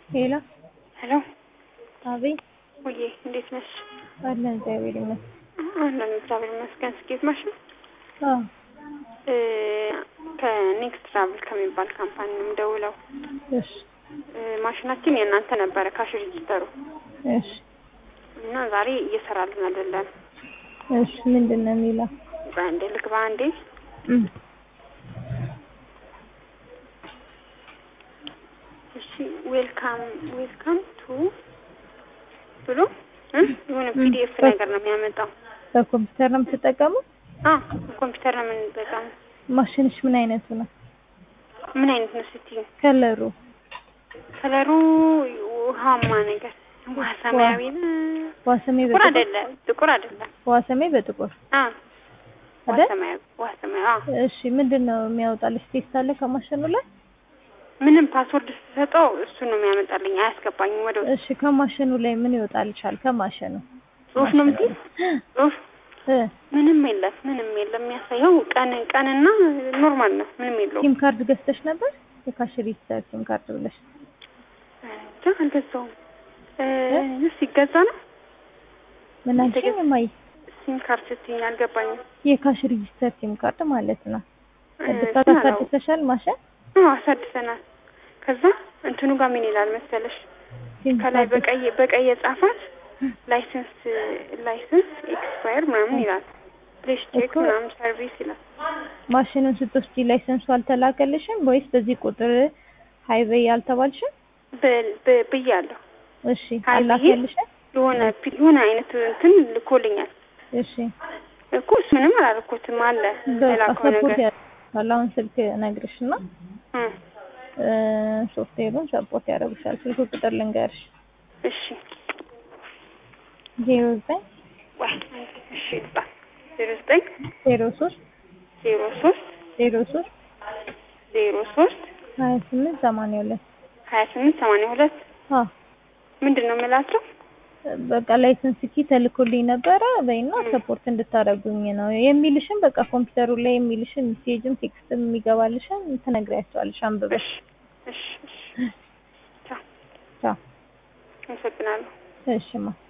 ሄሎ ሄሎ አቤት ውዬ እንዴት ነሽ? አለን እግዚአብሔር ይመስገን። አለን እግዚአብሔር ይመስገን። ስኬት ማሽን አዎ እ ከኔክስት ትራቭል ከሚባል ካምፓኒ ነው የምደውለው። እሺ እ ማሽናችን የእናንተ ነበረ ካሽ ሬጅስተሩ እሺ እና ዛሬ እየሰራልን አይደለም። እሺ ምንድን ነው የሚለው? በአንዴ ልግባ አንዴ እም እሺ ዌልካም ዌልካም ቱ ብሎ እ የሆነ ፒዲኤፍ ነገር ነው የሚያመጣው። በኮምፒውተር ነው የምትጠቀመው? አ ኮምፒውተር ነው የምንጠቀመው። ማሽንሽ ምን አይነቱ ነው? ምን አይነት ነው ስትይ? ከለሩ ከለሩ ውሃማ ነገር ውሃ ሰማያዊ ነው። ዋሰሜ ጥቁር በጥቁር አይደለም፣ ጥቁር አይደለም። ዋሰሜ በጥቁር አ ውሃ አይደል? ሰማያዊ ውሃ ሰማያዊ። አ እሺ ምንድን ነው የሚያወጣልሽ? ቴስት አለ ከማሽኑ ላይ? ምንም ፓስወርድ ስትሰጠው እሱ ነው የሚያመጣልኝ፣ አያስገባኝም ወደ ውስጥ። እሺ ከማሽኑ ላይ ምን ይወጣልሻል? ከማሽኑ ጽሁፍ ነው የምትይው? ጽሁፍ እ ምንም የለም፣ ምንም የለም። የሚያሳየው ቀን ቀንና ኖርማል ነው፣ ምንም የለውም። ሲም ካርድ ገዝተሽ ነበር? የካሽ ሬጂስተር ሲም ካርድ ብለሽ እንጃ አልገዛውም። እ ሲገዛ ነው ምን አልሽኝ? የተገዛ- እማዬ ሲም ካርድ ስትይኝ አልገባኝም። የካሽ ሬጂስተር ሲም ካርድ ማለት ነው። እ እድሳት ግን አላወኩም። አሳድሰሻል ማሽን? አዎ አሳድሰናል። ከዛ እንትኑ ጋር ምን ይላል መሰለሽ ሲም ከላይ ካርድ በቀይ በቀይ የጻፋት ላይሰንስ ላይሰንስ ኤክስፓየር ምናምን ይላል። ፕሌስ ቼክ እኮ- ምናምን ሰርቪስ ይላል። ማሽኑን ስትወስጂ ላይሰንሱ አልተላከልሽም ወይስ በዚህ ቁጥር ሀይበይ አልተባልሽም? ብ- ብ- ብያለሁ። እሺ ሀይ ብዬ አላከልሽም? የሆነ ፒ- የሆነ አይነት እንትን ልኮልኛል እሺ እኮ እሱ ምንም አላደረኩትም አለ በቃ የላከው ሰፖርት ነገር ያደርግሻል። አሁን ስልክ ነግርሽና እ እ ሶፍትዌሩን ሰፖርት ያደርግሻል። ስልክ ቁጥር ልንገርሽ እሺ ዜሮ ዘጠኝ ወይ እሺ ይባል ዜሮ ዘጠኝ ዜሮ ሶስት ዜሮ ሶስት ዜሮ ሶስት ዜሮ ሶስት ሀያ ስምንት ሰማንያ ሁለት ሀያ ስምንት ሰማንያ ሁለት አዎ ምንድን ነው የምላቸው? በቃ ላይሰንስ ኪ ተልኮልኝ ነበረ በይና ሰፖርት እንድታደርጉኝ ነው የሚልሽን በቃ ኮምፒውተሩ ላይ የሚልሽን ሜሴጅም ቴክስትም የሚገባልሽን ትነግሪያቸዋለሽ አንብበሽ። እሺ እሺ እሺ ቻው ቻው። አመሰግናለሁ። እሺማ